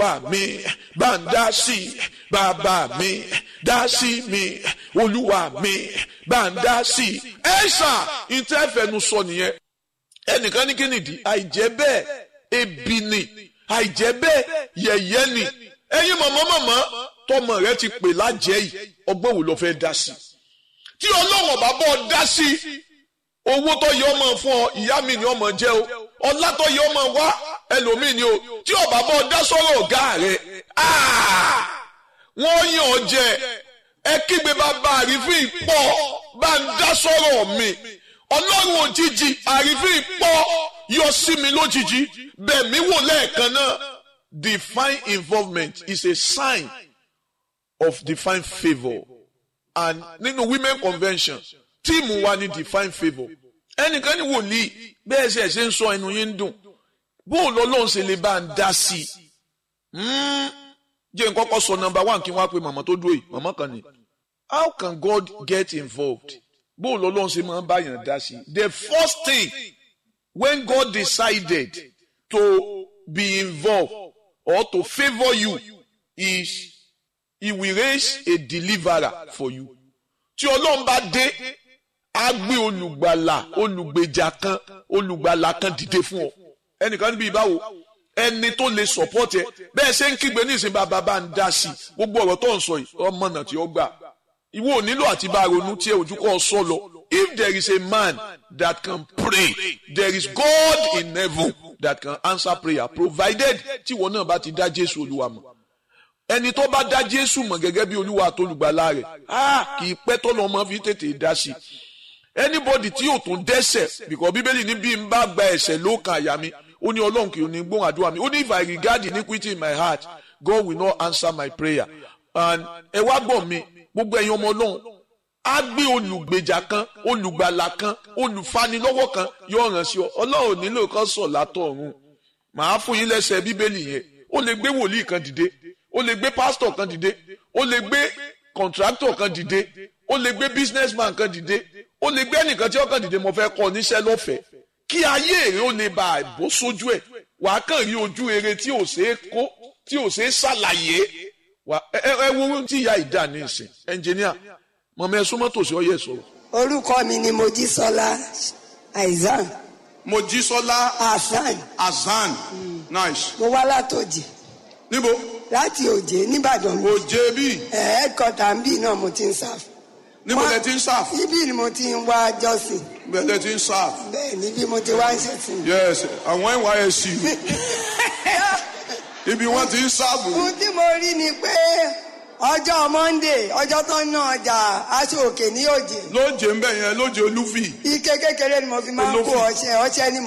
olúwa mi bá ń dá sí i bàbá mi dá sí mi olúwa mi bá ń dá sí i ẹ ṣá ìtẹ́fẹ̀nu sọ nìyẹn ẹnìkan ní kí nìdí àìjẹ́ bẹ́ẹ̀ ebi ni àìjẹ́ bẹ́ẹ̀ yẹ̀yẹ́ ni ẹ̀yin mọ̀mọ́ mọ̀mọ́ tọmọ rẹ ti pè lájẹ́ yìí ọgbọ́n wo ló fẹ́ dá sí tí ọlọ́wọ̀n bá bọ́ dá sí owó tó yẹ ọmọ fún ọ ìyá mi ni ọmọ jẹ o ọlá tó yẹ ọmọ wá ẹlòmíì ni o tí ọba bọ́ dá sọ́rọ̀ ọ̀gá rẹ wọ́n yàn ọ́ jẹ ẹ kígbe bàbá àrífín pọ̀ bá ń dá sọ́rọ̀ mi ọlọ́run òjijì àrífín pọ̀ yọ sí mi lójijì bẹ́ẹ̀ mi wò lẹ́ẹ̀kan náà divine involvement is a sign of divine favour and nínú women convention tíìmù wa ni divine favour ẹnìkan ní wòlíì bẹ́ẹ̀ ṣe ṣe ń sọ ẹnu yín ń dùn bóun lọ́lọ́run ṣe lè bá ń dá sí i jẹ́ n kọ́kọ́ sọ number one kí n wá pe màmá tó dúró yìí màmá kan ni how can God get involved bóun lọ́lọ́run ṣe máa ń báyàn dá sí i the first thing when God decided to be involved or to favour you is he will raise a deliverer for you tí ọlọ́run bá dé á gbé olùgbàlà olùgbèjà kan olùgbàlà kan dìde fún ọ ẹnìkan níbi ìbáwo ẹni tó lè support ẹ bẹ́ẹ̀ ṣe ń kígbe ní ìsìn bàbá bá ń dá sí i gbogbo ọ̀rọ̀ tó ń sọ yìí ọmọ náà tí ó gbà ìwọ ò nílò àti bá ronú tí ẹ ojú kọ́ ọ sọ lọ if there is a man that can pray there is God in heaven that can answer prayer provided tí ìwọ náà bá ti dá Jésù Olúwa mọ̀ ẹni tó bá dá Jésù mọ̀ gẹ́gẹ́ bí Olúwa àtolùgbàlà rẹ̀ ah kì í pẹ́ tọ́lọ́ ọmọ fi tètè dá sí i anybody tí yóò tún dẹ́ṣẹ̀ because bíbélì ní bí n bá gba ẹ̀ṣẹ̀ ló kan àyà mi ó ní ọlọ́run kì í ní gbóhùn àdúrà mi ó ní if I regard iniquity in my heart God will not answer my prayer and ẹ wá gbọ́ mi gbogbo ẹ̀yin ọmọ ọlọ́run á gbé olùgbèjà kan olùgbàlà kan olùfanilọ́wọ́ kan yóò ràn sí ọ ọlọ́run nílò kan sọ̀ látọ̀ ọ̀run màá fún yín lẹ́sẹ̀ bíbélì yẹn ó lè gbé wòlíì kan dìde ó lè gbé pásítọ̀ kan dìde ó lè gbé kọ̀ǹtráktọ̀ kan dìde ó lè gbé businessman kan dìde ó lè gbé ẹnìkan tí ọkàn dìde mo fẹ́ kọ́ níṣẹ́ lọ́fẹ̀ẹ́ kí ayé èrè ó lè bá àbó sójú ẹ̀ wàá kàn rí ojú eré tí ò ṣeé kó tí ò ṣeé ṣàlàyé ẹ wo ohun tí ìyá ìdá ní ìsìn ẹnjìníà mọ̀mọ́ ẹ súnmọ́ tòsí ọyẹ sọ̀rọ̀. orúkọ mi ni mojísọ́lá aizan Mojísọ́lá hasan Azan nice. mo wá látòjì níbo láti òjé nìbàdàn mi òjé bí ẹ̀ẹ́dkọ́tà ń bì náà mo ti ń sáf níbo lẹ ti ń sáf ibi ni mo ti ń wá jọ́sìn bẹ́ẹ̀ lẹ ti ń sáf bẹ́ẹ̀ níbi mo ti wá ń ṣẹ̀sìn. yes àwọn NYSC ibi wọ́n ti ń sáàbù ohun tí mo rí ni pé ọjọ́ monday ọjọ́ tó ń ná ọjà aṣọ òkè ní òjé lóje ń bẹ̀ yẹn lóje olúfì ike kékeré ni mo fi máa ń kó Olófin. ọṣẹ ọṣẹ ni